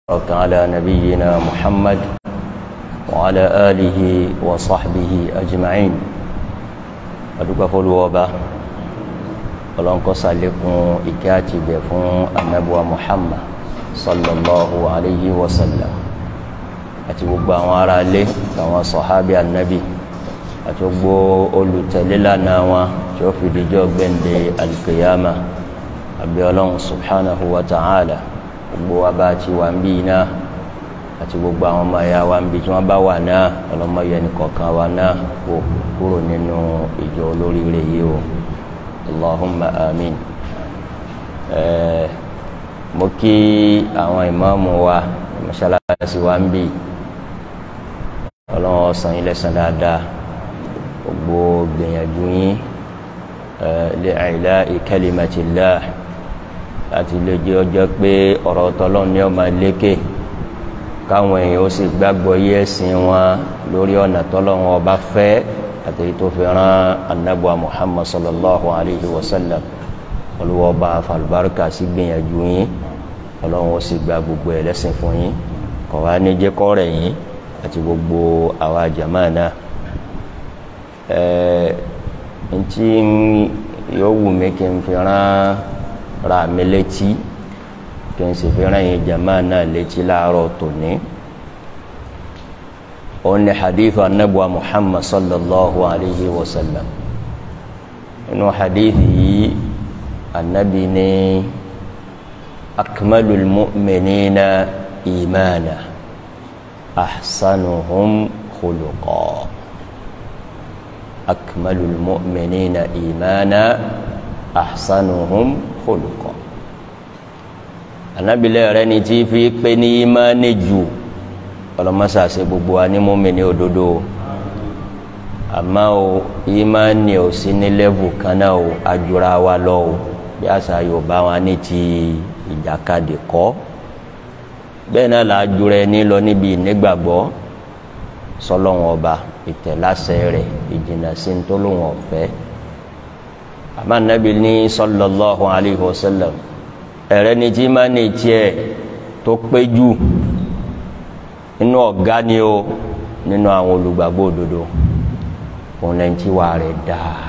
وبارك على نبينا محمد وعلى آله وصحبه أجمعين adúgbò fọlùwọ́ba ọlọ́nkọ́sá lẹ́kùn ìkẹ́ àti ìbẹ̀ fún anabuwa muhammad sallallahu alayhi wa sallam àti gbogbo àwọn ará ilé àwọn sọ̀hábì anabi àti gbogbo olùtẹ̀lé lánàá wọn tí ó fi dijọ́ gbẹ̀ǹde alkiyama àbí ọlọ́run subhanahu wa ta'ala gbogbo wa bá ti wà ń bí iná àti gbogbo àwọn ọmọ ẹ̀yà wa ń bí tí wọ́n bá wà náà ọlọ́mọ yẹn kọ̀ọ̀kan wa náà kó kúrò nínú ìjọ olóríire yìí o allahumma amin ẹ̀ẹ́ mo kí àwọn ìmáàmù wa mọ́ṣáláṣí wa ń bí ọlọ́run ọ̀sán yín lẹ́sàn dáadáa gbogbo gbìyànjú yín li'ila'i kalimatillah láti lè jẹ́ ọjọ́ pé ọ̀rọ̀ tọ́lọ́run ní ọmọ lékè káwọn èèyàn ó sì gbàgbọ́ yé ẹ̀sìn wọn lórí ọ̀nà tọ́lọ́run ọba fẹ́ àtẹ̀yí tó fi rán anábọ̀ muhammad sallallahu alayhi wa sallam olùwọ́ ọba falùbáríkà sí gbìyànjú yín ọlọ́run ó sì gba gbogbo ẹ̀ lẹ́sìn fún yín kọ̀ wá ní jẹ́ kọ́ rẹ̀ yín àti gbogbo àwa jàmáà náà ẹ̀ẹ́ ntí yóò wù mí kí n fi rán ra mi létí kí n sì fi rán yín jàmáà náà létí láàárọ̀ tòní òun ni hadith anabuwa muhammad sallallahu alayhi wa sallam inú hadith yìí anabi ní akmalul mu'minina imana ahsanuhum khuluqa akmalul mu'minina imana ahsanuhum khuluqa anabi lẹ́rẹ́ ni tí fi pé ní imani jù ọlọmọsà ṣe gbogbo wa ní mọ́mìnì òdodo àmọ́ o ìmánì ò sí ní lẹ́vù kan náà o ajura wa lọ o bí àṣà yorùbá wa ní ti ìjàkadì kọ́ bẹ́ẹ̀ náà là á jura ẹni lọ níbi ìnígbàgbọ́ sọlọ́wọ́n ọba ìtẹ̀láṣẹ rẹ̀ ìjìnà sí ní tó lóun ọ̀fẹ́ àmọ́ nàbí ní sallallahu alayhi wa sallam ẹ̀rẹ́ ni tí ìmánì tiẹ̀ tó pé jù nínú ọ̀gá ni o nínú àwọn olùgbàgbọ́ òdodo òun lẹ́yìn tí wàá rẹ̀ dáa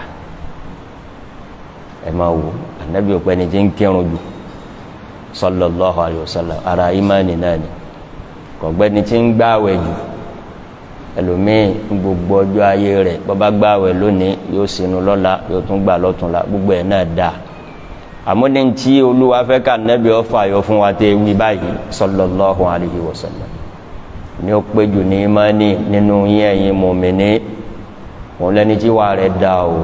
ẹ máa wò ànábì òpẹ́ ni tí ń kírun jù sallallahu alayhi wa sallam ara ìmánì náà ni kọ̀gbẹ́ ni tí ń gbààwẹ̀ jù ẹlòmíì gbogbo ọjọ́ ayé rẹ̀ bọ́bá gbààwẹ̀ lónìí yóò sinú lọ́la yóò tún gbà lọ́túnla gbogbo ẹ̀ náà dáa àmọ́ ní tí olúwa fẹ́ ká ànábì ọ̀fà yọ fún wa tẹ́ wí báyìí sallallahu alayhi wa sallam ní ó péjù ní imáni nínú yín ẹ̀yin mùmíní òun lẹ́ni tí wàá rẹ̀ dá o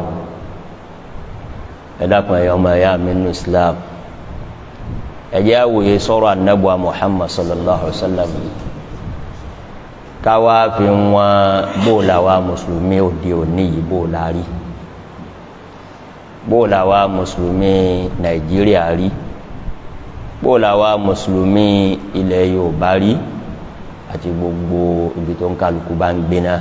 ẹ dákun ẹ̀yọ́ ọmọ ẹ̀yà mi nínú islam ẹ̀jẹ̀ àwòye sọ̀rọ̀ anábùa muhammad sallallahu alayhi wa sallam káwá fi wọn bóòlà wa mùsùlùmí òde òní yìí bóòlà rí bóòlà wa mùsùlùmí nàìjíríà rí bóòlà wa mùsùlùmí ilẹ̀ yorùbá rí àti gbogbo ibi tó ń kálukú bá ń gbéná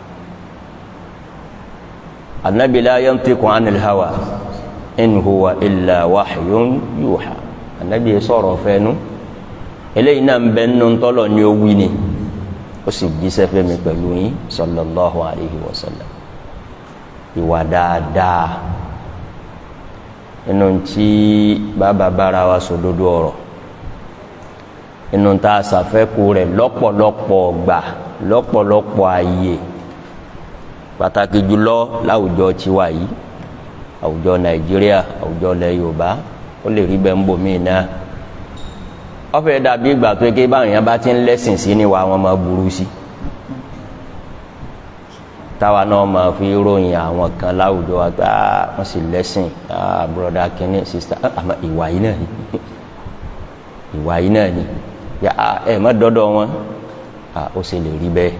anabi la yantiqu anil hawa in huwa illa wahyun yuha anabi yẹ sọ̀rọ̀ fẹ́nu eléyìí náà ń bẹ nínú tọ́lọ̀ ní owí ni ó sì jíṣẹ́ fẹ́mi pẹ̀lú yín sallallahu alayhi wa sallam ìwà dáadáa nínú tí bàbá bára wa sòdodo ọ̀rọ̀ inú ta ṣàfẹ́kù rẹ̀ lọ́pọ̀lọpọ̀ gbà lọ́pọ̀lọpọ̀ ààyè pàtàkì jùlọ láwùjọ tiwa yìí àwùjọ nàìjíríà àwùjọ ilẹ̀ yorùbá ó lè rí bẹ́ẹ̀ ń bò míì náà wọ́n fẹ́ dàbí ìgbà tó ké báwọn yẹn bá ti ń lẹ́sìn sí ni wà wọ́n máa burú sí táwa náà máa fi ròyìn àwọn kan láwùjọ wa pé wọ́n sì lẹ́sìn broda kínní sista àmọ́ ìwà yìí náà ni ìwà yìí náà ni ya ẹ má dọdọ wọn ó sì lè rí bẹ́ẹ̀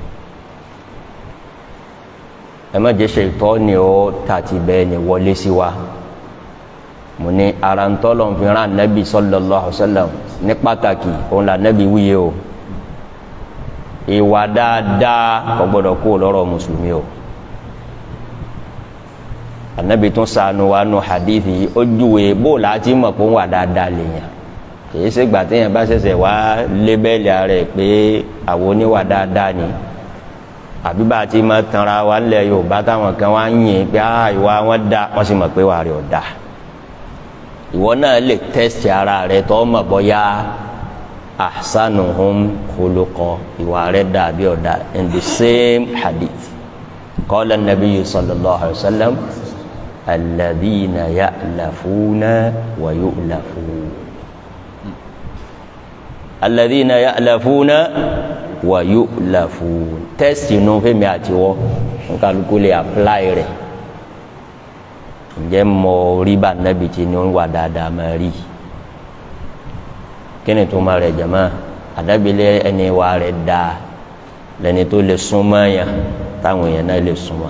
ẹ má jẹ́ ṣètọ́ ni ó tàti bẹ́ẹ̀ ni wọlé sí wa mo ní ara ń tọ́lọ̀ fi rán anabi sallallahu alaihi wasallam ní pàtàkì òun là anabi wúye o ìwà dáadáa kò gbọdọ̀ kó lọ́rọ̀ mùsùlùmí o anabi tún sànù wa nù hadith yìí ó júwe bó o láti mọ̀ pé ń wà dáadáa lèèyàn kìí ṣe gbà téèyàn bá ṣẹ̀ṣẹ̀ wá lébẹ́lì ara ẹ̀ pé àwọn oníwà dáadáa ni àbí bá a ti máa tanra wa ńlẹ̀ yorùbá táwọn kan wá ń yìn pé ah ìwà wọn da wọ́n sì mọ̀ pé wà rẹ̀ ọ̀ da ìwọ náà lè tẹ́sì ara rẹ̀ tó mọ̀ bọ́yá ahsanuhum khuluqa ìwà rẹ̀ dà bí ọ̀dà in the same hadith qala an-nabiyyu sallallahu alayhi wa sallam alladhina ya'lafuna wa yu'lafun alladhina ya'lafuna wa yu'lafun tẹ́sì inú fẹ́mi àtiwọ́ nkálukú lè apply rẹ̀ ǹjẹ́ mọ orí bá nábì tí ni ó ń wà dáadáa máa rí kí ni tó máa rẹ̀ jẹ̀mọ́ àdábìlẹ̀ ẹni wà rẹ̀ dáa lẹni tó lè súnmọ́ yàn táwọn èèyàn náà lè súnmọ́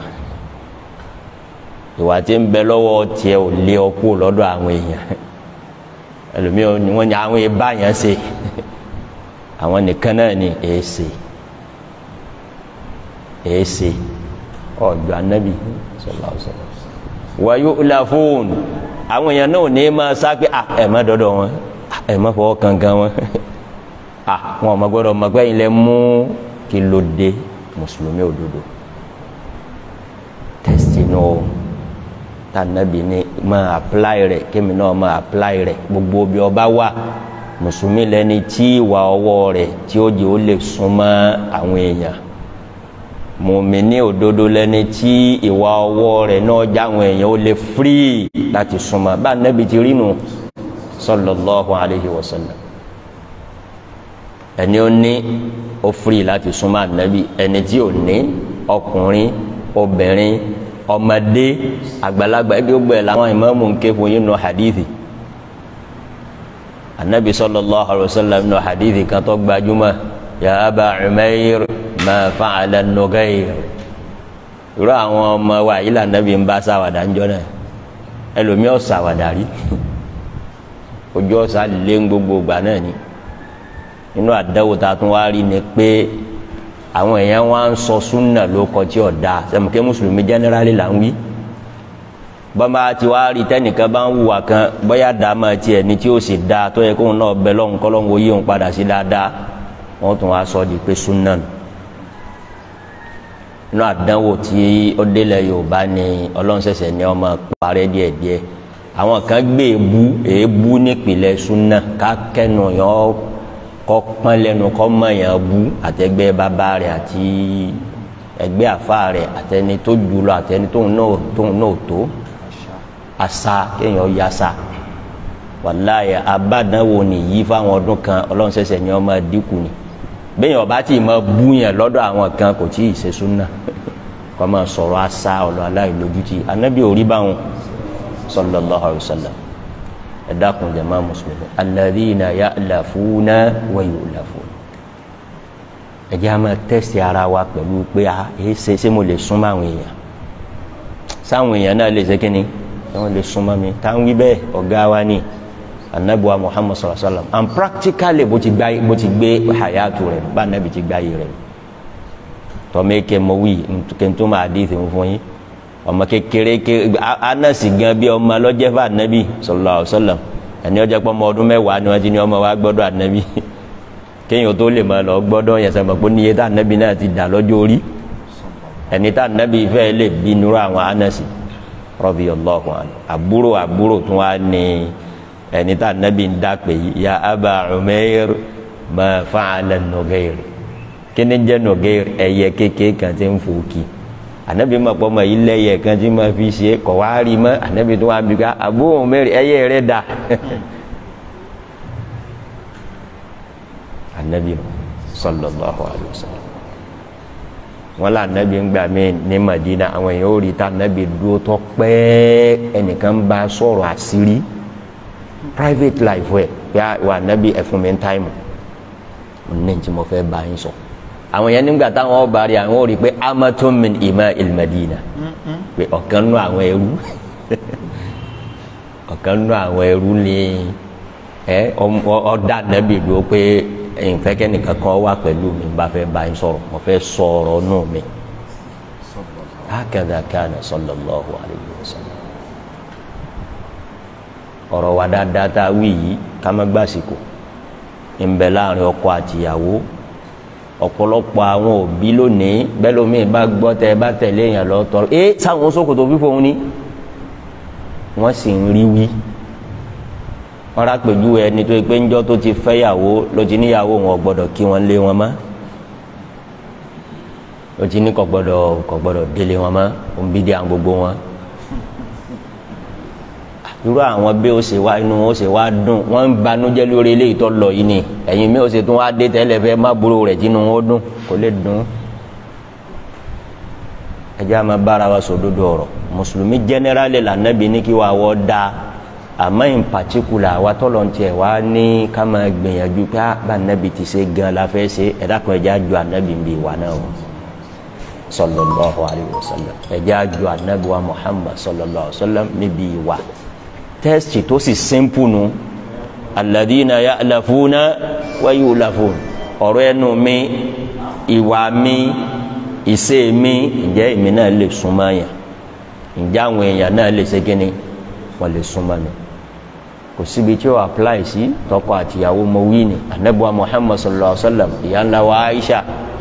ìwà tí ń bẹ lọ́wọ́ tiẹ̀ ò lé ọ kú lọ́dọ̀ àwọn èèyàn ẹlòmíràn ni wọ́n ní àwọn ìbá yẹn ṣe àwọn nìkan náà ni èèṣe èèṣe ọ̀dọ̀ anábì sallallahu alaihi wasallam wa yu'lafun àwọn èèyàn náà ní máa sá pé ẹ má dọ́dọ̀ wọn ẹ má fọwọ́ kankan wọn wọn ò má gbọ́dọ̀ mọ̀ pé ilẹ̀ mú kí ló dé mùsùlùmí òdodo tẹ́sítì náà tànàbí ni máa apply rẹ̀ kémi náà máa apply rẹ̀ gbogbo bí ọba wà mùsùlùmí lẹni tí ìwà ọwọ́ rẹ̀ tí ó jẹ́ ó lè súnmọ́ àwọn èèyàn mùmíní òdodo lẹni tí ìwà ọwọ́ rẹ̀ náà já àwọn èèyàn ó lè free láti súnmọ́ bá nẹ́bi ti rínu sallallahu alayhi wa sallam ẹni ó ní ó free láti súnmọ́ ànábì ẹni tí ò ní ọkùnrin obìnrin ọmọdé àgbàlagbà ẹbí ó gbẹ làwọn ìmáàmù ń ké fún yín nù hadithi anabi sallallahu alayhi wa sallam nù hadithi kan tó gbajúmọ̀ ya aba umair ma fa'ala nugayr irú àwọn ọmọ wa yìí lànàbí ń bá sáwàdà ń jọ náà ẹlòmíì ọ̀ sáwàdà rí ojú ọ̀sà lé gbogbo gbà náà ni inú àdáwò tá a tún wá rí ni pé àwọn èèyàn wá ń sọ súnà ló kọ tí ò da sẹmùkẹ́ mùsùlùmí jẹ́nẹ́rálì là ń wí bọ́mà tí wàá rí tẹ́nìkan bá ń hùwà kan bóyá dàmà tiẹ̀ ní tí ó sì da tó yẹ kóun náà bẹ lọ́hùn kọ́lọ́hùn oyé òun padà sí dáadáa wọ́n tún wá sọ di pé súnà nù inú àdánwò tí ó délẹ̀ yorùbá ni ọlọ́run ṣẹ̀ṣẹ̀ ní ọmọ parẹ́ díẹ̀díẹ̀ àwọn kan gbé èébú èébú nípìnlẹ̀ súnà ká kẹ́nu yọ kọ́ pọ́n lẹ́nu kọ́ mọ̀ yẹn bú àtẹgbẹ́ bàbá rẹ̀ àti ẹgbẹ́ àfa rẹ̀ àtẹni tó jùlọ àtẹni tóun náà tóun náà tó asa kéèyàn ya sa wàláyé abádánwò nìyí fáwọn ọdún kan ọlọ́run ṣẹ̀ṣẹ̀ ní ọmọ dínkù ni bẹ́ẹ̀ ọba tí ma bú yẹn lọ́dọ̀ àwọn kan kò tí ì ṣe súnà kọ́ máa sọ̀rọ̀ asa ọ̀lọ́ aláìlójútì anábì orí báwọn sallallahu alaihi wasallam ẹ dákun jama mùsùlùmí alladhina ya'lafuna wa yu'lafun ẹ jẹ́ a máa tẹ́sí ara wa pẹ̀lú pé a èyí ṣe ṣé mo lè súnmọ́ àwọn èèyàn sáwọn èèyàn náà lè ṣe kí ni wọ́n lè súnmọ́ mi tá ń wí bẹ́ẹ̀ ọ̀gá wa ni anabuwa muhammad sallallahu alaihi wa sallam and practically bó ti gbá bó ti gbé hayatu rẹ̀ bá anabi ti gbá yìí rẹ̀ tọ́mẹ́kẹ́ mọ wí kẹ́ntọ́ máa dé ìfẹ́ fún yín ọmọ kékeré ké anasi gan bí ọmọ lọ́jẹ́ fún anabi sallallahu alaihi wa sallam ẹni ọjọ́ pọ́ ọmọ ọdún mẹ́wàá ni wọ́n ti ní ọmọ wa gbọ́dọ̀ anabi kéèyàn tó lè máa lọ gbọ́dọ̀ yẹn sẹ́mi pé níye tá anabi náà ti dà lọ́jọ́ orí ẹni tá anabi fẹ́ lè bí nírú àwọn anasi radiyallahu anhu àbúrò àbúrò tún wá ní ẹni tá anabi ń dá pé ya aba umair ma fa'ala nugayr kíni jẹ́ nugayr ẹyẹ kékeré kan tí ń fòkì anabi ma pọ́ ma yí lẹ́yẹ kan tí ma fi ṣe kọ̀ wá rí mọ́ anabi tó wá bí ká abu umair ẹyẹ rẹ̀ dà anabi sallallahu alayhi wa sallam wọn là anabi ń gbà mí ní madina àwọn èèyàn ó rí ta anabi dúró tó pẹ́ ẹnìkan bá sọ̀rọ̀ àṣírí private life ẹ yà wà anabi ẹfun mi táìmù ní tí mo fẹ́ bá yín sọ àwọn yẹn nígbà táwọn ọba rí àwọn ò rí pé amatun min ima ilmadina pé ọ̀kan nú àwọn ẹrú ọ̀kan nú àwọn ẹrú ni ẹ ọ̀dà anabi dúró pé ìfẹ́kẹ́ nìkan kan wà pẹ̀lú mi bá fẹ́ bá yín sọ̀rọ̀ mo fẹ́ sọ̀rọ̀ nù mi hakadha kana sallallahu alayhi wa sallam ọ̀rọ̀ wa dáadáa tá a wí yìí ká má gbàsìkò ń bẹ láàrin ọkọ àtìyàwó ọ̀pọ̀lọpọ̀ àwọn òbí lónìí bẹ́ẹ̀ lómi bá gbọ́ tẹ bá tẹ̀lé èèyàn lọ tọrọ ẹ sáwọn ṣòkòtò fífò ń ní wọ́n sì ń rí wí wọ́n rà pẹ̀jú ẹni tó pé ńjọ́ tó ti fẹ́yàwó ló ti níyàwó wọn gbọ́dọ̀ kí wọ́n lé wọn mọ́ ló ti ní kò gbọ́dọ̀ kò gbọ́dọ̀ délé wọn mọ́ òun bí dé àwọn gbogbo wọn irú àwọn bí ó ṣe wá inú ó ṣe wá dùn wọ́n ń banújẹ́ lórí eléyìí tó lọ yìí ni ẹ̀yin mi ò ṣe tún wá dé tẹ́lẹ̀ fẹ́ má burú rẹ̀ tínú ó dùn kò lè dùn ẹjẹ́ àmọ́ bára wa sòdodo ọ̀rọ̀ mùsùlùmí jẹ́nẹ́rálì lànàbí ní kí wàá wọ́ da àmọ́ in particular wa tọ́lọ̀ ń tiẹ̀ wá ní ká máa gbìyànjú pé bá nàbí ti ṣe gan la fẹ́ ṣe ẹ̀dá kan ẹjẹ́ àjọ ànàbí ń bí wa náà o sallallahu alayhi wa sallam ẹjẹ́ àjọ ànàbí wa muhammad sallallahu alayhi wa sallam níbi ìwà tẹ́sítì tó sì simple nu alladhina ya'lafuna wa yu'lafun ọ̀rọ̀ ẹnu mi ìwà mi ìṣe mi ǹjẹ́ èmi náà lè súnmọ́ yẹn ǹjẹ́ àwọn èèyàn náà lè ṣe kíni wọ́n lè súnmọ́ mi kò síbi tí ó apply sí tọkọ àtìyàwó mo wí ni anabuwa muhammad sallallahu alaihi wa sallam ìyá ńlá wa aisha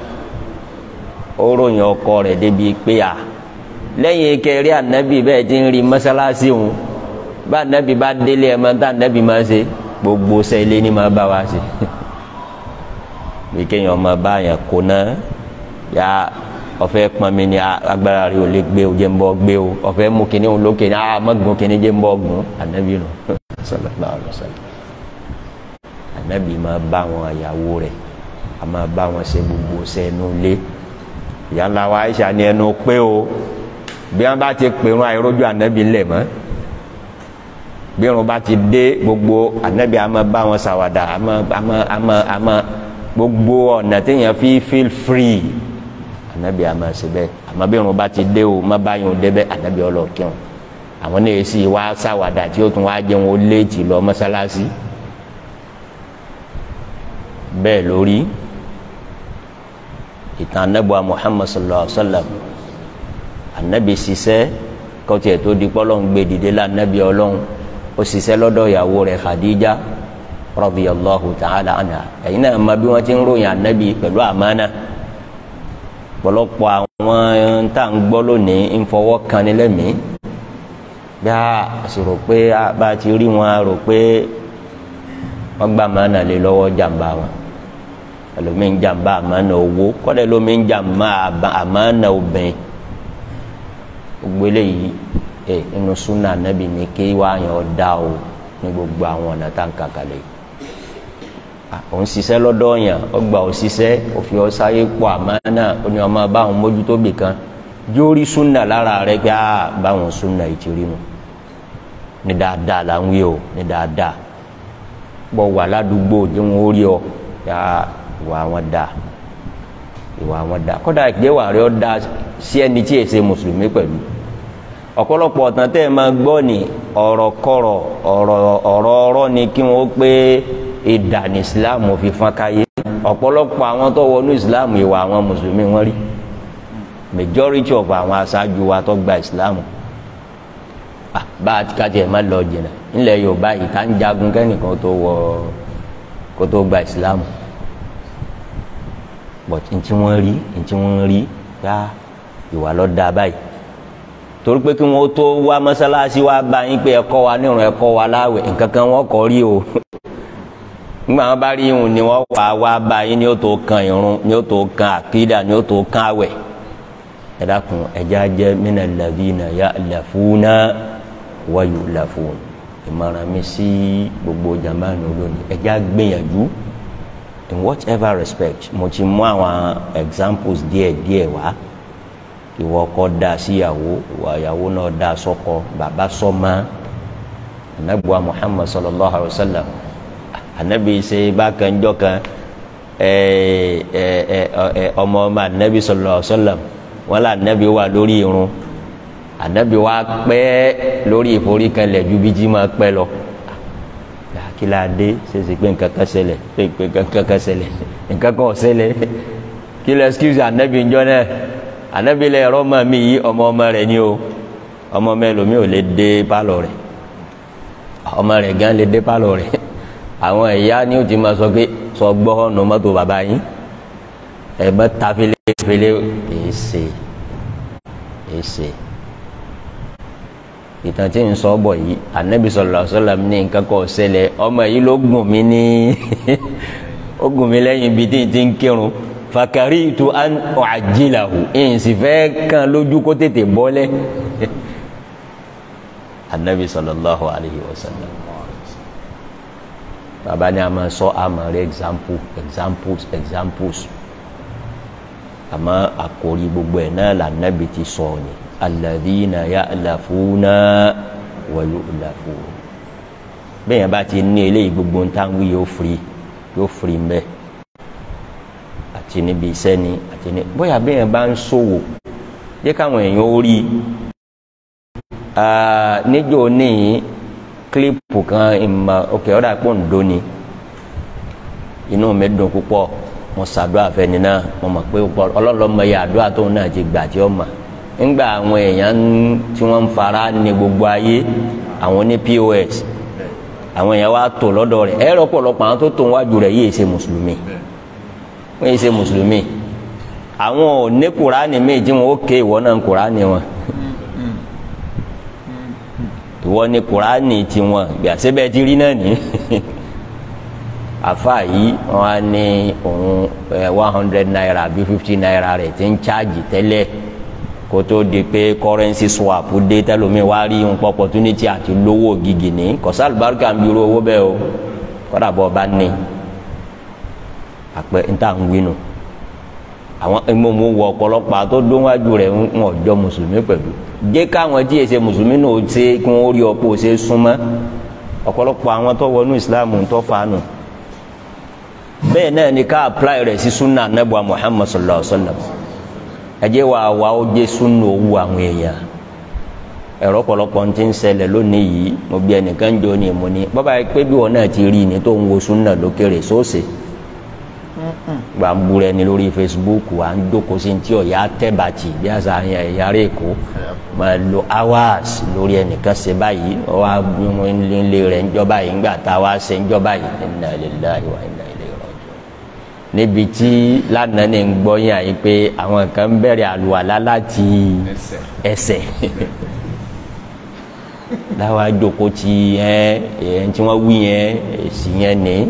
ó ròyìn ọkọ rẹ̀ débi pé a lẹ́yìn kẹrí anabi bẹ́ẹ̀ ti ń rí mọ́sálásí òun bá anabi bá délé ẹ̀ máa ń tá anabi máa ń ṣe gbogbo sẹ́lẹ̀ ni máa bá wa ṣe bí kéèyàn máa bá yẹn kó náà yá ọfẹ pọnmi ni agbára rẹ ò lè gbé o jẹ ń bọ gbé o ọfẹ mú kinní o lókè ní a mọgùn kinní jẹ ń bọ gùn anabi nù sallallahu alaihi wasallam anabi máa bá wọn àyàwó rẹ a máa bá wọn ṣe gbogbo sẹnu lé ìyáńlá wa Aisha ni ẹnu pé o bí wọn bá ti pèrún àìrójú anabi ńlẹ mọ bí wọn bá ti dé gbogbo anabi a máa bá wọn ṣàwàdà a máa a máa a máa a máa gbogbo ọ̀nà téèyàn fi feel free anabi ama ṣe bẹ́ẹ̀ àmọ́ bí irun bá ti dé o má bá yun débẹ̀ anabi ọlọ́ọ̀kẹ́hùn àwọn náà èsì wá sáwàdà tí ó tún wá jẹun ó léètì lọ mọ́sálásí bẹ́ẹ̀ lórí ìtàn anabi muhammad sallallahu alaihi wa sallam anabi ṣiṣẹ́ kọ́tí ẹ̀ tó di pọ́lọ́ ń gbé dìde la anabi ọlọ́run ó ṣiṣẹ́ lọ́dọ̀ ìyàwó rẹ̀ khadija radiyallahu ta'ala anha ẹ̀yin náà ma bí wọ́n ti ń ròyìn anabi pẹ̀lú àmánà pọ̀lọpọ̀ àwọn tá à ń gbọ́ lónìí ń fọwọ́ kan ní lẹ́mìí bí a sì rò pé bá a ti rí wọn a rò pé wọ́n gbà àmánà lé lọ́wọ́ jàǹbá wọn ẹlòmíì ń jàǹbá àmánà owó kọ́dẹ̀ lómi ń jàǹbá àmánà obìnrin gbogbo eléyìí ẹ inú súnà nàbì ní kí wàá yàn ọ́ dá o ní gbogbo àwọn ọ̀nà tá à ń kàkàlẹ̀ yìí òun ṣiṣẹ́ lọ́dọ̀ yàn ọgbà òṣìṣẹ́ òfin ọ̀sáyé pọ̀ àmánà oní ọmọ báwọn mójútó bì kan jórí súnà lára rẹ pé á báwọn súnà ìtìrí nu ní dáadáa là ń wí o ní dáadáa bọ́ wà ládùúgbò tí wọ́n rí ọ yá ìwà wọn dáa ìwà wọn dáa kọ́dà ìgbéwà rẹ ọ dáa sí ẹni tí èsè mùsùlùmí pẹ̀lú ọ̀pọ̀lọpọ̀ ọ̀tàn tẹ́ ẹ máa gbọ́ ni ọ̀rọ̀ kọ̀rọ̀ ọ̀rọ̀ ọ̀rọ̀ ọ̀rọ̀ ni kí wọ́n pé ìdà ní islam fi fọ́n káyé ọ̀pọ̀lọpọ̀ àwọn tó wọnú islam ìwà àwọn mùsùlùmí wọn rí majority of àwọn aṣáájú wa tó gba islam bá a ti kájọ ẹ̀ má lọ jìnnà nílẹ̀ yorùbá yìí tá ń jagun kẹ́nìkan tó wọ kó tó gba islam but ntí wọ́n rí ntí wọ́n rí yá ìwà lọ da báyìí torí pé kí wọ́n tó wá mọ́sálásí wá bá yín pé ẹ̀kọ́ wa nírun ẹ̀kọ́ wa láwẹ̀ nǹkan kan wọ́n kọ́ rí o nígbà wọn bá rí irun ni wọn wà wá báyìí ni ó tó kan irun ni ó tó kan àkídà ni ó tó kan àwẹ̀ ẹ dákun ẹjẹ ajẹ mina ladina ya'lafuna wa yu'lafun ìmọ̀ràn mi sí gbogbo jamanu lónìí ẹjẹ agbìyànjú in whatever respect mo ti mú àwọn examples díẹ̀ díẹ̀ wá ìwọ ọkọ da síyàwó ìwọ ìyàwó náà da sọ́kọ bàbá sọ́mọ anabuwa muhammad sallallahu alaihi wa sallam anabi ṣe bákan jọ kan ọmọ ọmọ anabi sallallahu alaihi wasallam wọn là anabi wà lórí irun anabi wa pẹ́ lórí ìforíkanlẹ̀ ju bí jí máa pẹ́ lọ kí la dé ṣèṣe pé nǹkan kan ṣẹlẹ̀ pé nǹkan kan ṣẹlẹ̀ nǹkan kan ṣẹlẹ̀ kí lọ excuse anabi njọ náà anabi lẹ ẹrọ ọmọ mi yìí ọmọ ọmọ rẹ̀ ni o ọmọ mẹlòmí ò lè dé pálọ̀ rẹ̀ ọmọ rẹ̀ gan lè dé pálọ̀ rẹ̀ àwọn ẹ̀yà ni ó ti máa sọ pé sọ gbọ́ ọ̀nà mọ́tò bàbá yín ẹ bá ta felefele kìí ṣe kìí ṣe ìtàn tí ń sọ bọ̀ yìí anabi sallallahu alaihi wasallam ní nǹkan kan ṣẹlẹ̀ ọmọ yìí ló gùn mí ní ó gùn mí lẹ́yìn ibi tí n ti ń kírun fakaritu an u'ajjilahu ẹ̀yìn sì fẹ́ kàn lójú kó tètè bọ́lẹ̀ anabi sallallahu alaihi wasallam baba ni a máa sọ a máa rí example examples examples àmọ́ àkórí gbogbo ẹ̀ náà là nàbì ti sọ ni alladhina ya'lafuna wa yu'lafun bẹ́ẹ̀ yẹn bá ti ní eléyìí gbogbo ń tán wí yóò firi yóò firi mbẹ́ àti níbi iṣẹ́ ni àti ní bóyá bẹ́ẹ̀ yẹn bá ń ṣòwò jẹ́ káwọn èèyàn ó rí níjó níyìn kílípù kan ìmọ̀ òkè ọ̀dà pọ̀ ń dóni inú mi dùn púpọ̀ mo ṣàdúrà fẹ́ni náà mo mọ̀ pé ọlọ́lọ́mọ yẹ àdúrà tóun náà ti gbà tí ó mà ńgbà àwọn èèyàn tí wọ́n ń fara ní gbogbo ayé àwọn ní pos àwọn èèyàn wá tò lọ́dọ̀ rẹ̀ ẹ̀rọ pọ̀lọpọ̀ àwọn tó tó wájú rẹ̀ yìí ṣe mùsùlùmí wọ́n yìí ṣe mùsùlùmí àwọn ò ní kùránì míì tí wọn ó ké ìwọ náà kùránì wọn ìwọ ní kùránì tiwọn gbàsẹ́bẹ̀ ti rí náà ní àfa yìí wọn á ní òun one hundred naira bí fifty naira rẹ̀ ti ń cháàjì tẹ́lẹ̀ kó tó di pé currency swap dé tẹ́lómi wá rí nǹkan opportunity àti lówó gidi ní kọ́sá àlùbáríkà ń bi irú owó bẹ́ẹ̀ o kọ́dà bọ́ bá ní àpẹ níta ń wí nù àwọn ẹgbẹ́ wọ ọ̀pọ̀lọpọ̀ tó dóńwájú rẹ̀ ń ọjọ́ mùsùlùmí pẹ̀lú jẹ́ káwọn tí èsè mùsùlùmí náà ṣe kí wọ́n rí ọ̀pọ̀ ṣe súnmọ́ ọ̀pọ̀lọpọ̀ àwọn tó wọnú ìsìláàmù tó fanu bẹ́ẹ̀ náà ni ká apply rẹ̀ sí sunna anabu muhammad sallallahu alaihi wa sallam ẹ jẹ́ wàá wà ó jẹ́ sunna owó àwọn èèyàn ẹ̀rọ ọ̀pọ̀lọpọ̀ ti ń ṣẹlẹ̀ lónìí yìí mo bí ẹnìkan jọ ní ìmọ̀ ni bàbá yìí pé bí wọn náà ti rí ni tó ń wo sunna lókèrè sóòsè gba ń búrẹ́ ni lórí facebook à ń jókòó sí ti ọ̀yà tẹ́bàtì bí àṣà ẹ̀yà rẹ̀ kó máa lo hours lórí ẹnìkan ṣe báyìí wọ́n á nílé rẹ̀ ń jọba yìí ńgbà tá a wá ṣe ń jọba yìí inna lillahi wa inna ilayhi raji'un níbi tí lánàá ní ń gbọ́ yín àyè pé àwọn kan ń bẹ̀rẹ̀ àlùwàlá láti ẹsẹ̀ láwa jókòó ti ẹ ẹ tí wọ́n wí yẹn èsì yẹn ní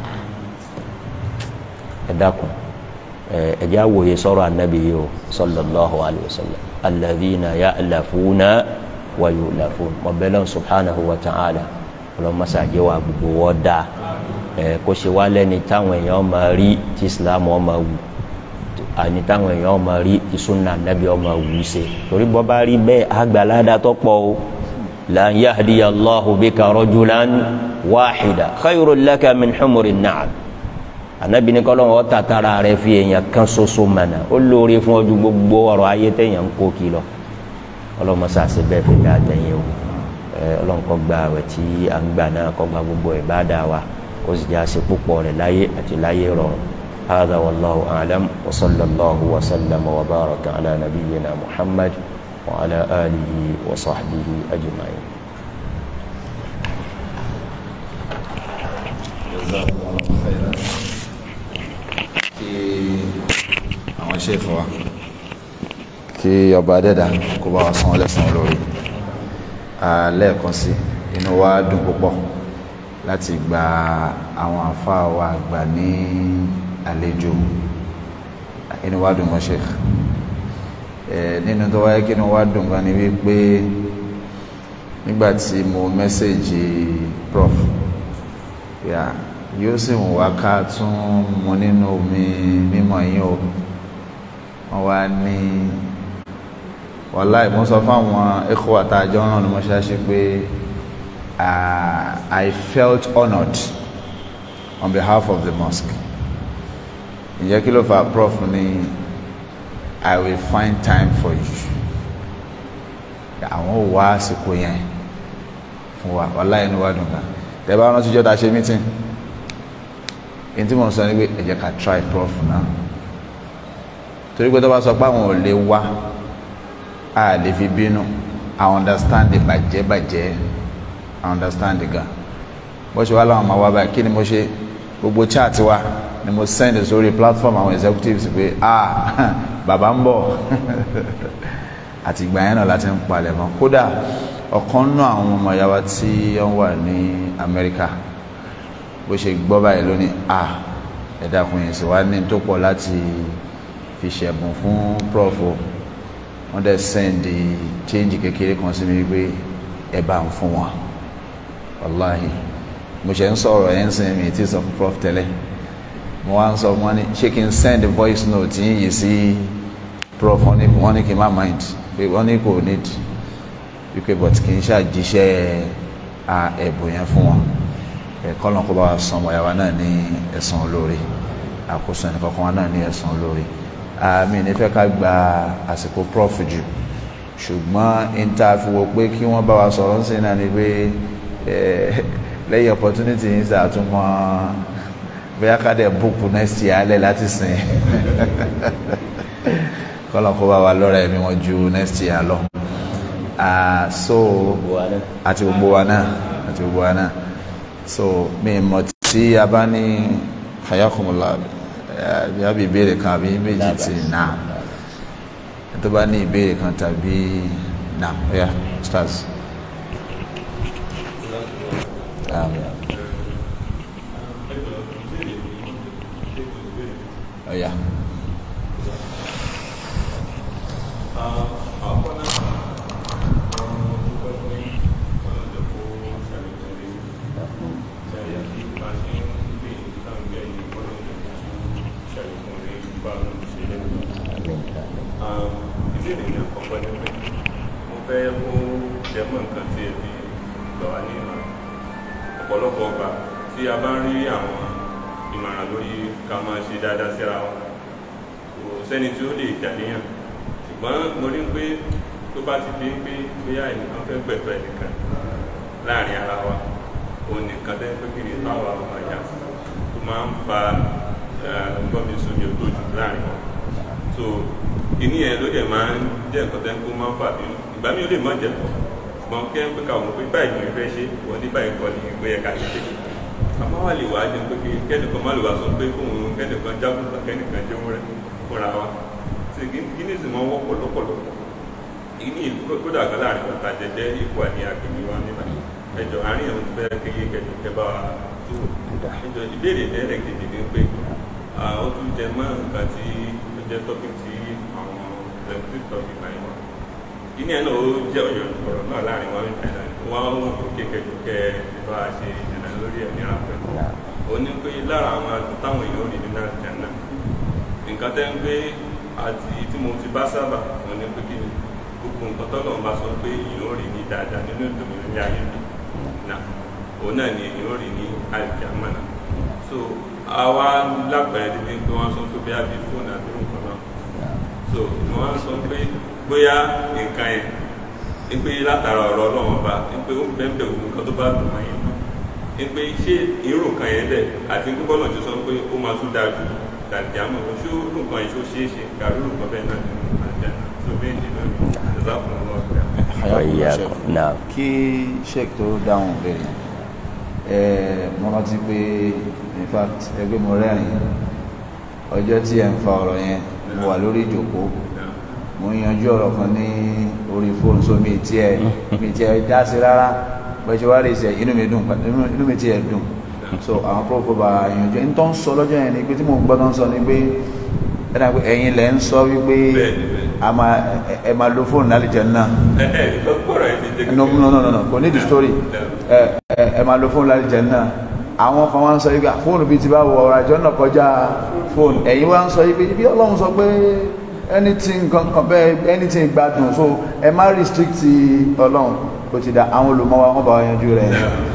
ẹ dákun ẹ jẹ́ àwòye sọ̀rọ̀ anabi yìí o sallallahu alayhi wa sallam alladhina ya'lafuna wa yu'lafun mọ̀bẹ́lẹ́ subhanahu wa ta'ala ọlọ́mọsàgé wa gbogbo wọ́n dáa ẹ kó ṣe wá lẹ́ni táwọn èèyàn máa rí tí islam ọmọ wù àní táwọn èèyàn máa rí tí sunna anabi ọmọ wù ṣe torí bọ́ bá rí bẹ́ẹ̀ àgbàládà tó pọ̀ o la yahdiya allahu bika rajulan wahida khayrun laka min humuri na'am anabi ní kọ́lọ́n wọ́n tàtàrà rẹ̀ fi èèyàn kan ṣoṣo mọ̀nà ó lóore fún ọdún gbogbo ọ̀rọ̀ ayé téèyàn ń kó kìlọ̀ ọlọ́mọṣà ṣe bẹ́ẹ̀ fi dá àtẹ̀yìn o ọlọ́run kó gba àwẹ̀ tí a ń gbà náà kó gba gbogbo ìbádà wa ó sì jẹ́ àṣẹ púpọ̀ rẹ̀ láyé àti láyé rọrùn هذا والله أعلم وصلى الله وسلم وبارك على نبينا محمد وعلى آله وصحبه أجمعين جزاكم الله خيرا kí àwọn ṣèfò wa kí ọba adẹ́dà kó bá wa san ọlẹ́sàn lórí lẹ́ẹ̀kan sí inú wa dùn púpọ̀ láti gba àwọn àfáà wa àgbà ní àlejò inú wa dùn mọ́ sheikh nínú tó wáyé kí inú wa dùn gan ni wípé nígbàtí mo mẹ́sẹ̀jì prof yeah yóò sì wù wá ká tún mu nínú omi mímọ́ yín o wọ́n wá ní wàláì mo sọ fáwọn ẹ̀kọ́ àtàjọ náà ni mo ṣáṣe pé I felt honoured on behalf of the mosque ǹjẹ́ kí ló fà prof ní I will find time for you àwọn ò wá àsìkò yẹn fún wa wàláì inú wa dùn ká tẹ́ bá rántí jọ́ta ṣe meeting èyí tí mo sọ ni pé ẹ jẹ́ ká try prof náà torí pé tó bá sọ pé àwọn ò lè wá a lè fi bínú i understand the bàjẹ́ bàjẹ́ i understand the gan bó ṣe wá láwọn máa wá báyìí kí ni mo ṣe gbogbo chat wa ni mo send sórí platform àwọn executives pé ah bàbá ń bọ̀ àti ìgbà yẹn náà láti ń palẹ̀ mọ́ kódà ọ̀kan nú àwọn ọmọ ìyá wa tí wọ́n wà ní Amẹ́ríkà bó ṣe gbọ́ báyìí lónìí ah ẹ dákun yẹn sì wá ní tó pọ̀ láti fi ṣẹ̀bùn fún prof o wọ́n dẹ̀ send change kékeré kan sí mi pé ẹ bá ń fún wọn wàláhì mo ṣe ń sọ̀rọ̀ ẹ̀ ń sin mi tí sọ fún prof tẹ́lẹ̀ mo wá ń sọ wọn ní ṣé kí n send voice note yín yìí sí prof wọn ní wọn ní kí n má mind pé wọn ní kò need wípé but kì í ṣàjíṣẹ́ ẹ̀bùn yẹn fún wọn ẹ̀kọ́ lọ́n kó bá wa san ọmọ ìyàwó náà ní ẹ̀san olóore àkóso ẹnì kọ̀ọ̀kan wa náà ní ẹ̀san olóore àmì nífẹ̀ẹ́ ká gba àsìkò prof jù ṣùgbọ́n níta fi wo pé kí wọ́n bá wa sọ̀rọ̀ ń sìn náà ni pé lẹ́yìn opportunity yìí sàtúmọ̀ bóyá ká dẹ̀ book next year alẹ́ láti sìn kọ́lọ̀ kó bá wa lọ́rọ̀ ẹ̀mí wọn ju next year lọ so àti gbogbo wa náà àti gbogbo wa náà so mi mọ̀ tí a bá ní hayakumula bí a bí ìbéèrè kan àbí méjì tí náà tó bá ní ìbéèrè kan tàbí náà ọ̀yà stars. Um, ọ̀yà. ìbéèrè ní àkọ́kọ́ ní pé mo fẹ́ kó jẹmọ́ nǹkan tí ẹ fi gbà wá ní ìmọ̀ràn ọ̀pọ̀lọpọ̀ ọgbà tí a bá ń rí àwọn ìmọ̀ràn lórí ká máa ṣe dáadáa síra wa kò sẹ́ni tí ó lè jàníyàn ṣùgbọ́n mo rí pé tó bá ti di pé bóyá ẹnìkan fẹ́ gbẹ̀tọ̀ ẹnìkan láàrin ara wa òun nìkan tẹ́ pé kí ni táwa ọmọ ìyá tó máa ń fa gbọ́mi sómi òtójú láàrin wọn so ìní yẹn ló dẹ̀ máa ń jẹ́ nǹkan tẹ́ kó máa ń fà bínú ìgbà mi ò lè mọ̀ jẹ́ ṣùgbọ́n kẹ́ ń pé ká òun pé báyìí ni ìfẹ́ ṣe wọ́n ní báyìí kọ́ ni ìgbé ẹ̀ka ti ṣe àmọ́ wà lè wá jẹ́ pé kẹ́nìkan má lè wá sọ pé kóun kẹ́nìkan jágùntà kẹ́nìkan jẹ́ wúrẹ́ fúnra wa tí gíní sì máa ń wọ́pọ̀ lọ́pọ̀lọpọ̀ ìní kódà kan láàrin bàtà jẹjẹ ipò àní agbègbè wa nígbà ẹjọ àárín àwọn fẹ́ kéye kẹjọ kẹba wa tó ẹjọ ìbéèrè tẹ́lẹ̀ kejì ni pé ó tún jẹ mọ́ nǹkan tí ó jẹ́ tọ́pì tí àwọn ẹ̀kú tọ́pì báyìí wọn ìní ẹ̀ náà ó jẹ́ ọ̀yọ́ ọ̀rọ̀ náà láàrin wọn nípa ìlànà wọn ó wù kó kékeré kẹ bá a ṣe ìdènà lórí ẹ̀ níra pẹ́ ó ní pé lára àwọn táwọn èèyàn rí nínú àjànà nǹkan tẹ́ ń gbé àti tí mo ti bá sábà wọn ní pé kí ni gbogbo nǹkan tọ́lọ̀ ń bá sọ pé èèyàn ò rí ní dáadáa nínú ìdòmí ní ayé mi náà òun náà ni èèyàn ò rí ní àìjámà náà so àwa lápẹ̀rẹ̀ ní pé wọ́n sọ pé bí a bí fóònù àbí nǹkan náà so wọ́n sọ pé bóyá nǹkan yẹn ní pé látara ọ̀rọ̀ ọlọ́run ọba ní pé ó ń bẹ́ẹ̀ bẹ́ẹ̀ nǹkan tó bá dùn mọ́ yẹn ní pé ṣé irú nǹkan yẹn bẹ́ẹ̀ àti gbogbo ọ̀nà tó sọ pé ó máa tún dáa ju tàbí àmọ́ ṣó nǹkan yìí ṣó ṣeé ṣe kàrú nǹkan bẹ́ẹ̀ náà nínú àjà tó bẹ́ẹ̀ ní lónìí ìzákùn ọlọ́ọ̀gbẹ́. náà kí sheik tó dáhùn bẹ̀rẹ̀ ẹ̀ mo rántí pé in fact ẹgbẹ́ mo rẹ́rìn ọjọ́ tí ẹ̀ ń fa ọ̀rọ̀ yẹn mo wà lórí ìjòkó mo ń yanjú ọ̀rọ̀ kan ní orí fóònù so mi tiẹ̀ mi tiẹ̀ dá sí rárá bẹ́ẹ̀ ṣe wá rí ìṣẹ̀ inú mi dùn inú mi tiẹ̀ dùn so àwọn pọ́pọ́ bá yanjú ẹni tó ń sọ lọ́jọ́ yẹn ni pé tí mo gbọ́ tó ń sọ ni pé ẹ̀dá pé ẹ̀yin lẹ̀ ń sọ wípé a máa ẹ máa lo fóònù lálẹ́ jẹun náà no no no no kò ní di story ẹ ẹ máa lo fóònù lálẹ́ jẹun náà àwọn kan wá ń sọ wípé fóònù bíi ti bá wọ ọ̀rọ̀ àjọ náà kọjá fóònù ẹ̀yin wá ń sọ wípé bí ọlọ́run sọ pé anything kankan bẹ́ẹ̀ anything gbádùn so ẹ má restrict ọlọ́run kò ti da àwọn olùmọ̀ wa wọ́n bá wa yanjú rẹ̀.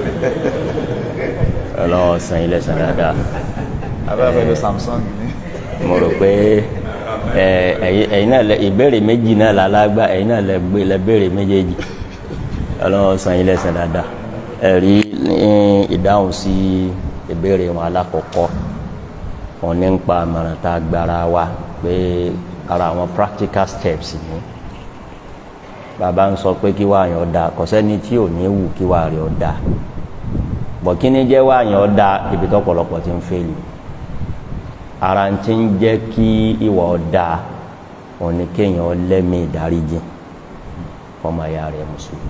ọlọ́wọ́ san ilé san dáadáa abẹ́rẹ́ ló samsung ni. mo rò pé ẹ̀yin náà lẹ ìbéèrè méjì náà lálágbá ẹ̀yin náà lẹ gbé lẹ béèrè méjèèjì ọlọ́wọ́ san ilé san dáadáa ẹ̀rí ní ìdáhùn sí ìbéèrè wọn alákọ̀ọ́kọ́ wọn ní ń pa àmọ̀ràn tá a gbára wa pé ara àwọn practical steps ni bàbá ń sọ pé kí wàá yàn ọ́ da kò sẹ́ni tí ò ní wù kí wàá rí ọ́ da bọ̀ kí ni jẹ́ wá yẹn ọ́ da ibi tó pọ̀lọpọ̀ ti ń fẹ́lì ara ń ti ń jẹ́ kí ìwà ọ́ da òní kéèyàn lẹ́mí ìdáríjì ọmọ ìyá rẹ̀ mùsùlùmí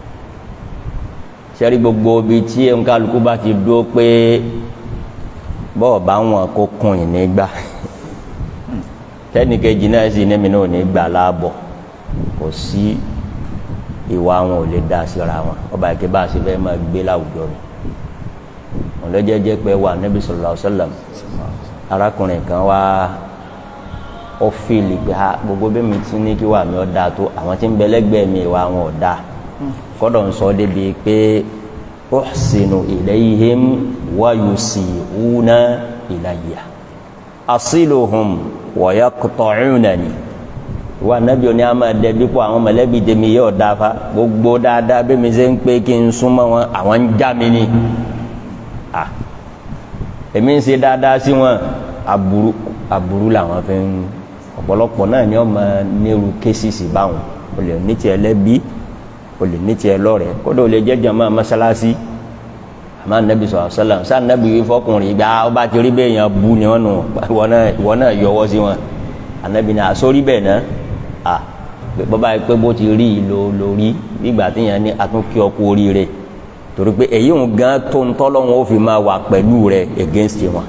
sẹ́rí gbogbo ibi tí nkálukú bá ti dúró pé bọ́ọ̀ bá wọn kó kun ìnígbà tẹ́nìkejì náà sì ní mi náà ní gbà láàbọ̀ kò sí ìwà wọn ò lè dá síra wọn ọba ìké bá a ṣe fẹ́ máa gbé láwùjọ rẹ̀ wọn lọ jẹ́jẹ́ pé wà Nábì sallallahu alaihi wasallam arákùnrin kan wá ó fìlì pé ha gbogbo bí mi ti ní kí wà mí ọ́ dáa tó àwọn tí ń bẹ lẹ́gbẹ̀ẹ́ mi ìwà wọn ò dáa kọ́dọ̀ ń sọ débi pé uhsinu ilayhim wa yusi'una ilayya asiluhum wa yaqta'unani wa nabi oni a máa dẹbi kó àwọn mọ̀lẹ́bí tèmi yóò dáfa gbogbo dáadáa bí mi ṣe ń pé kí n súnmọ́ wọn àwọn ń já mi ni à èmi ń ṣe dáadáa sí wọn aburú aburú làwọn fi ń ọ̀pọ̀lọpọ̀ náà ni wọ́n máa nírú kéṣìṣì báwọn o lè ní tiẹ̀ lẹ́bi o lè ní tiẹ̀ lọ́rẹ̀ kódà o lè jẹ́ jàmá mọ́sálásí àmọ́ anabi sọ̀rọ̀ sọ́lá sá anabi yìí fọkùnrin ìgbà ọba ti rí bẹ́ẹ̀ yẹn bu ni wọ́n nù ìwọ náà ìwọ náà yọwọ́ sí wọn anabi náà àsórí bẹ́ẹ̀ náà à bọ́ba yìí pé bó ti rí ìlò lórí nígbà tí yẹn ní atúnkí ọkọ oríire torí pé èyí ń gan tó ń tọ́lọ́wọ́n ó fi máa wà pẹ̀lú rẹ̀ against wọn.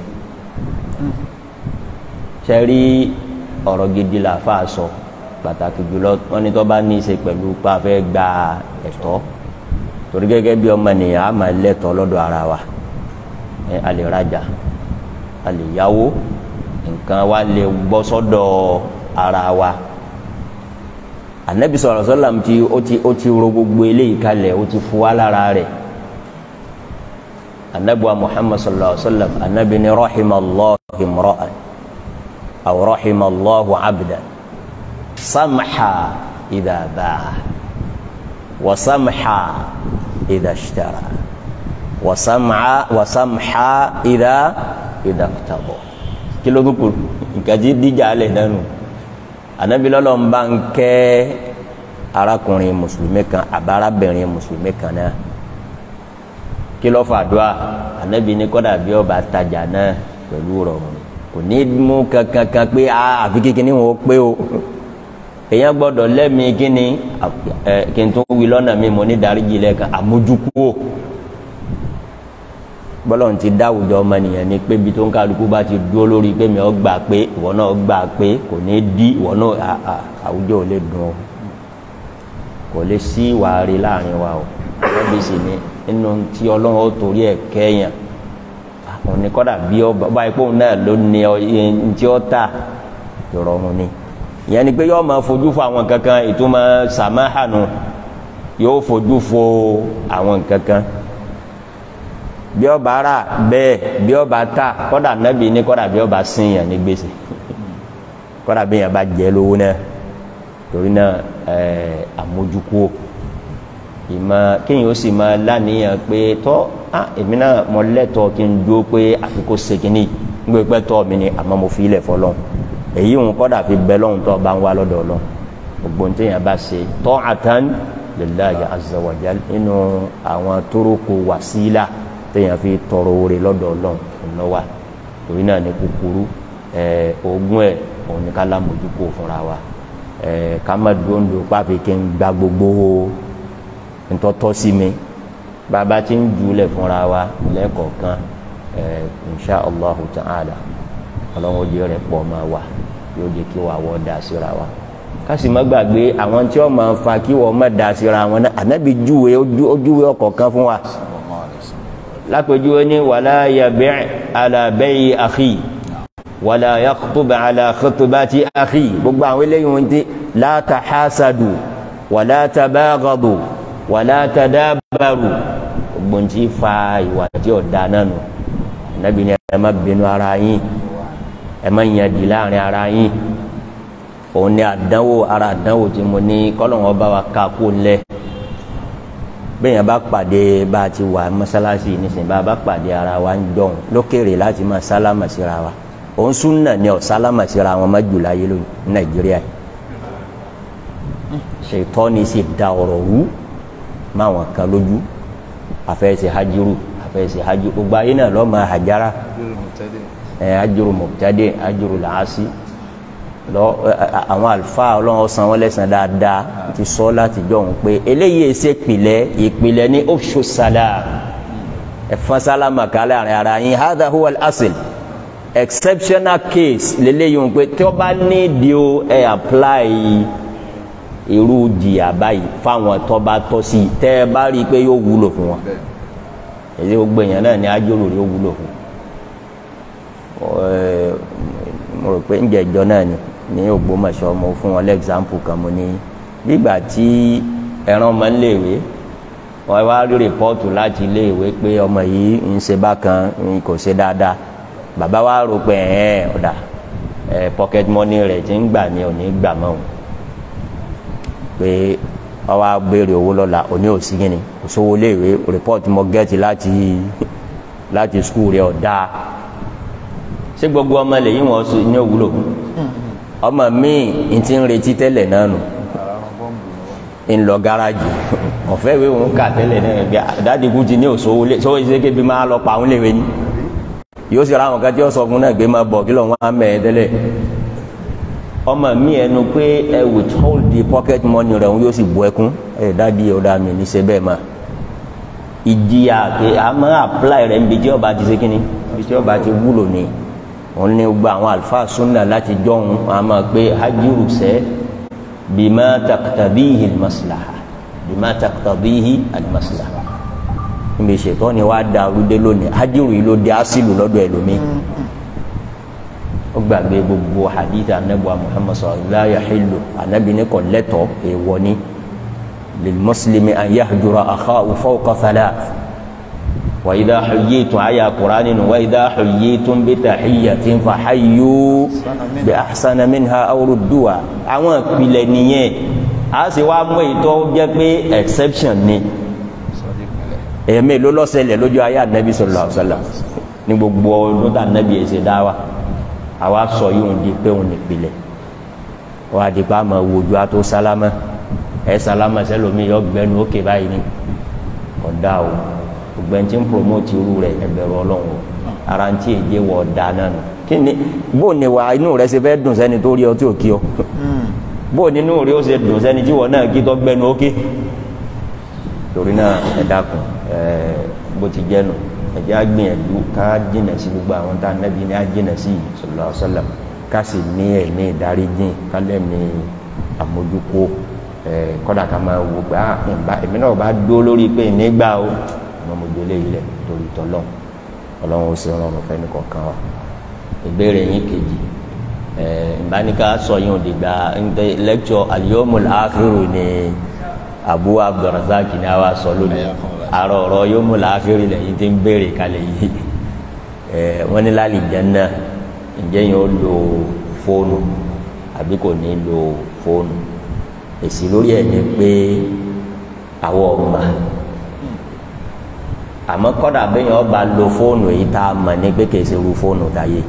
sẹ́rí ọ̀rọ̀ gidi là fà sọ pàtàkì jùlọ wọn ní tó bá ní í ṣe pẹ̀lú pa fẹ́ gba ẹ̀tọ́ torí gẹ́gẹ́ bí ọmọ nìyàn á máa lẹ́tọ̀ọ́ lọ́dọ̀ ara wa ẹ a lè rajà a lè yáwó nǹkan wa lè bọ́ sọ́dọ̀ ara wa anabi sọ̀rọ̀ sọ́làm tí ó ti ó ti ro gbogbo eléyìí kalẹ̀ ó ti fu wa lára rẹ̀ anabi wa muhammad sallallahu alaihi wa sallam anabi ni rahimallahu imra'an aw rahimallahu abdan samha idha ba'a wa samha idha ishtara wa samha wa samha idha idha iqtada kí ló dúkù nǹkan tí díjà alẹ̀ nánu anabi lọ́lọ́ ń bá ń kẹ́ arákùnrin mùsùlùmí kan àbárabìnrin mùsùlùmí kan náà kí ló fà dùà anabi ní kọ́dà bí ọba tajà náà pẹ̀lú rọrùn kò ní mú kankan kan pé àfi kékeré wọn ó pé o èèyàn gbọ́dọ̀ lẹ́mìí kíni ẹ kí n tún wí lọ́nà mi mo ní dáríjì lẹ́ẹ̀kan àmójúkúò bọ́lọ́run ti dá àwùjọ ọmọnìyàn ni pé ibi tó ń kálukú bá ti dúró lórí pé mi ò gbà pé ìwọ náà gbà pé kò ní dí ìwọ náà àwùjọ ò lè dùn o kò lè sí ìwà rí láàrin wa o ẹbí sì ni nínú tí ọlọ́run ó torí ẹ̀ kẹ́yàn àwọn ní kọ́dà bí ọba ipò náà ló ní tí ó tà ìrọ̀rùn ni ìyẹn ni pé yóò máa fojú fo àwọn kankan ìtumọ̀ sàmáhànù yóò fojú fo àwọn kankan bí ọba rà bẹ́ẹ̀ bí ọba ta kọ́dà nẹ́bí ní kọ́dà bí ọba sin yàn ní gbèsè kọ́dà bí yàn bá jẹ́ lówó náà torí náà ẹ̀ẹ́ àmójúkúò ìmọ̀ kéèyàn ó sì máa láníyàn pé tọ́ á èmi náà mọ lẹ́tọ̀ọ́ kí n dúró pé àfikún sekínì ń gbé pẹ́ tọ́ mi ni àmọ́ mo fi ilẹ̀ fọlọ́n èyí ń kọ́dà fi bẹ́ lọ́hùn tó bá ń wá lọ́dọ̀ ọlọ́run gbogbo ní téèyàn bá ṣe tọ́ àtàn lillahi azza wa jal nínú àwọn tórókò wàsílà téèyàn fi tọrọ oore lọ́dọ̀ ọlọ́run ọ̀nà wa torí náà ní kúkúrú ẹ̀ ogún ẹ̀ òun ní ká lámójúkò fúnra wa ẹ̀ ká má dúndú pàfi kí n gba gbogbo ntọ́tọ́ sí mi bàbá tí ń júlẹ̀ fúnra wa lẹ́ẹ̀kọ̀ọ̀kan ẹ̀ insha allahu ta'ala ọlọ́run ojú rẹ̀ pọ̀ máa wà yóò jẹ́ kí wàá wọ́ da síra wa kásì má gbàgbé àwọn tí wọ́n máa fa kí wọ́n má da síra wọn náà ànábì júwe ojúwe ọ̀kọ̀ọ̀kan fún wa lápèjúwe ní wàlá yabi' ala bay'i akhi wàlá yakhtub ala khutbati akhi gbogbo àwọn eléyìí wọn ti la tahasadu wàlá tabaghadu wàlá tadabaru gbogbo ń ti fa ìwà tí ò da náà nù nàbí ni ẹ má bínú ara yín ẹ má yàn di láàrin ara yín òun ni àdánwò ara àdánwò tí mo ní kọ́lọ́wọ́n bá wa ká kó lẹ̀ bẹ́ẹ̀ yẹn bá pàdé bá a ti wà mọ́sálásí nísìnyí bá a bá pàdé ara wa ń jọ̀hún lókèrè láti máa sálámà síra wa òun súnà ni ọ̀ sálámà síra wọn má jù láyé lónìí ní nàìjíríà yìí ṣètọ́ ni sì da ọ̀rọ̀ wú máwọn kan lójú àfẹ́sẹ̀ hajiru àfẹ́ ṣe hajj gbogbo ayé náà lọ́ọ́ máa hajara ẹ̀ ajuru mọ̀tádé ajuru làásì lọ àwọn àlùfáà ọlọ́run san wọ́n lẹ́sàn dáadáa ti sọ láti jọ òun pé eléyìí ṣe ìpìlẹ̀ ìpìlẹ̀ ní ofṣu salam ẹ̀fọn sálámà kálẹ̀ àrìn ara yín hadha huwa al-asl exceptional case lélẹ́yìí òun pé tí wọ́n bá ní di o ẹ̀ apply irú jìyà báyìí fáwọn tó bá tọ́ sí i tẹ́ ẹ bá rí i pé yóò wúlò fún wọn èyí gbogbo èèyàn náà ní ajóró yóò wúlò fún mo rò pé ń jẹ ìjọ náà ni ní Ògbómọ̀ṣọ́ mo fún wọn lẹ́gzámpù kan mo ní nígbà tí ẹran ọmọ ń léèwé wọ́n wá rí rìpọ́ọ̀tù láti iléèwé pé ọmọ yìí ń ṣe bákan kò ṣe dáadáa bàbá wa rò pé ẹ̀ ọ̀dà pocket money rẹ̀ ti ń gbà ní òní gbà mọ́ òun pé ọwọ́ agbèrè owó lọ́la òní òsì gíní òṣòwò léèwé rìpọ́ọ̀tù mo gẹ́ẹ̀tì láti láti skul rẹ̀ ọ̀dà ṣé gbogbo ọmọ lèyìn wọn ní òwúlò ọmọ míì n ti ń retí tẹ́lẹ̀ náà nù ń lọ gáràjì ọ̀fẹ́ ìwé òun kà tẹ́lẹ̀ náà gbé àdádìkú ti ní òṣòwò lé sọ́wọ́ ìṣe kébi máa lọ pa àwọn léwe ní yóò sì ra àwọn kan tí ó sọ fún náà gbé máa bọ̀ kí lọ́n wá mẹ́ ẹ tẹ́lẹ̀ ọmọ mi ẹnu pé ẹ withhold the pocket money rẹ̀ yóò sì bu ẹkún ẹ dádì ọ̀dà mi ní ṣe bẹ́ẹ̀ máa ìjìyà pé a máa apply rẹ̀ níbi tí ọba ti ṣe kínní níbi tí ọba ti wúlò ní òun ní gbogbo àwọn àlùfáà súnà láti jọ̀hún a máa pé hajiru sẹ́ bima taqtadihi almaslaha bima taqtadihi almaslaha níbi ìṣètò ni wàá da arúdé lónìí hajiru yìí ló di asílù lọ́dọ̀ ẹlòmíì ó gbàgbé gbogbo hadith anabuwa muhammad sallallahu alayhi wa sallam anabi ní kò lẹ́tọ̀ èèwọ̀ ni lilmuslimi an yahjura akhahu fawqa thalath wa idha huyyitum aya qur'ani wa idha huyyitum bi tahiyyatin fa hayyu bi ahsana minha aw rudduha àwọn ìpìlẹ̀ nìyẹn a sì wá mú èyí tó jẹ́ pé exception ni èmi ló lọ ṣẹlẹ̀ lójú ayé anabi sallallahu alayhi wa sallam ní gbogbo ọdún tá anabi ẹ̀ ṣe dá wa àwa sọ yìí ń di pé òun nìpìlẹ̀ wọ́n á di pa àmọ́ wojú àtó sálámà ẹ̀ sálámà sẹ́lómi yọ gbẹnu ókè báyìí ni ọ̀dà o ògbẹ́ni tí ń promote irú rẹ̀ ẹgbẹ̀rún ọlọ́run o ara ń tí èdè wọ̀ ọ̀dà náà nù kí ni bó ni wà inú rẹ ṣe fẹ́ dùn sẹ́ni tó rí ọ tí ò kí ọ bó ni inú rẹ ó ṣe dùn sẹ́ni tí wọ́n náà kí tó gbẹnu ókè torí náà ẹ dákun ẹ bó ti jẹ́ nù ẹjẹ agbìyànjú ká jìnà sí gbogbo àwọn tá a nẹbi ní ajìnà sí sallallahu alaihi wasallam ká sì ní ẹ̀mí ìdáríjìn ká lẹ́mí àmójúkó ẹ kọ́dà ká máa wò pé ah nba èmi náà bá dó lórí pé nígbà o ọmọ mo gbélé yìí lẹ torí tọlọ́n ọlọ́run ó sì rọrùn fẹ́ni kọ̀ọ̀kan wa ìbéèrè yín kejì ẹ ìbáníká sọ yín òdìgbà lẹ́kṣọ̀ al-yawmul akhiru ni Abu Abdurrazak ni a wá sọ lónìí àrò ọ̀rọ̀ yóò mú láàfin lẹ́yìn tí ń béèrè kalẹ̀ yìí ẹ̀ wọ́n ní láàlì jẹ́nà ǹjẹ́ yẹn ó lo fóònù àbí kò ní lo fóònù èsì lórí ẹ̀ ni pé àwọ̀ ọ̀ma àmọ́ kọ́dà bẹ́yẹn ọba lo fóònù èyí tá a mọ̀ ní pé kìí ṣe irú fóònù dáyé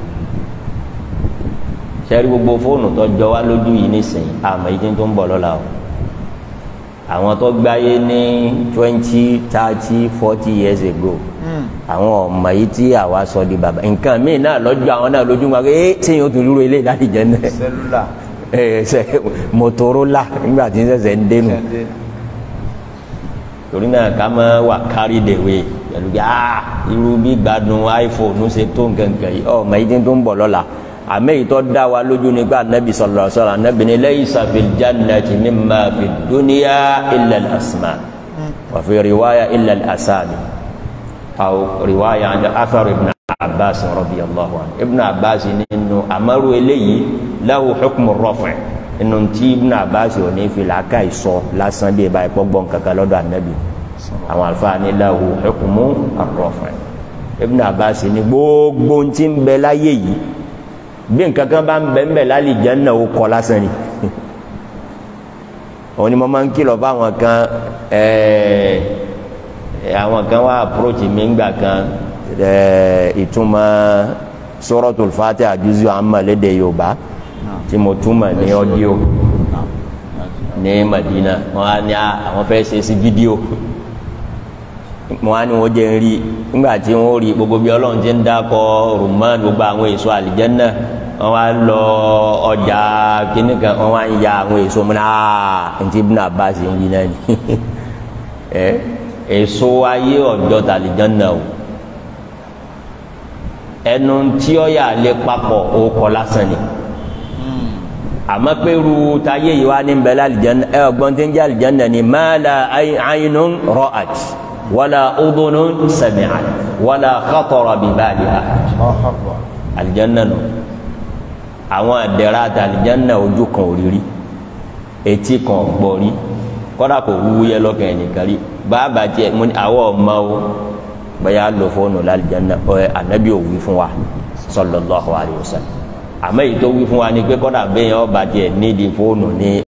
sẹ́rí gbogbo fóònù tó jọ wá lójú yìí nísìnyí àmọ́ yìí tó ń bọ̀ lọ́la o àwọn tó gbáyé ní twenty thirty forty years ago àwọn ọmọ yìí tí àwa sọ di bàbá nǹkan míì náà lọ́jọ́ àwọn náà lójú wọn pé tí yóò tún dúró ilé láti jẹ náà sẹlúlà ẹ ṣe motorola nígbà tí ń ṣẹ̀ṣẹ̀ ń dénú torí náà ká máa wà kárí dèwé pẹ̀lú bí a irú bí gbádùn iphone ṣe tó nǹkan kan yìí ọmọ yìí tó ń bọ̀ lọ́la àmì ìtọ́ dá wa lójú nígbà anabi sallallahu alaihi wasallam anabi ní laysa fil jannati mimma fid dunya illa al asma wa fi riwaya illa al asami aw riwaya an athar ibn abbas radiyallahu anhu ibn abbas nínú amaru eléyìí lahu hukmu rafi inú tí ibn abbas ò ní fi làákà ìsọ lásán bí ibà ìpọ́ gbọ́n kankan lọ́dọ̀ anabi àwọn àlùfáà ní lahu hukmu rafi ibn abbas ní gbogbo ntí ń bẹ láyé yìí bí nǹkan kan bá ń bẹ̀ ń bẹ̀ lálẹ́ Janna ó kọ́ lásán ni òun ni mo máa ń kìlọ̀ fáwọn kan àwọn kan wá approach mi ńgbà kan ìtumọ̀ Suratul Fatiha juz'u amma lédè Yorùbá tí mo túmọ̀ ní ọ́díò ní Madina wọn á ní àwọn fẹ́ ṣe sí fídíò wọn á ní wọn jẹ ń rí nígbà tí wọn rí gbogbo bí ọlọ́run ti ń dákọ rùmán gbogbo àwọn èso àlìjẹ́nà wọn wá lọ ọjà kínní kan wọn wá ń ya àwọn èso mu náà ntí Ibn Abbas ń wí náà ni ẹ èso ayé ọjọ́ tàlìjẹ́nà o ẹnu tí ó yà lé papọ̀ ó kọ lásán ni àmọ́ pé ru táyé yìí wá ní bẹ́lẹ́ àlìjẹ́nà ẹ ọgbọ́n tí ń jẹ́ àlìjẹ́nà ni ma la aynun ra'at wala udhunun sami'at wala khatara bi bali ahad àlìjẹ́nà nù àwọn àdẹ̀rà àti àlìjẹ́nà ojú kan ò rírí etí kan ò gbọ́ rí kọ́dà kò wúyẹ lọ́kàn ẹnìkan rí bàbá tiẹ̀ mo ní àwọ̀ ọmọ o bẹ́ẹ̀ lọ fóònù lálìjẹ́nà ọ̀ ànábì ò wí fún wa sallallahu alaihi wasallam àmọ́ èyí tó wí fún wa ni pé kọ́dà bẹ́ẹ̀ ọba tiẹ̀ nídìí fóònù ní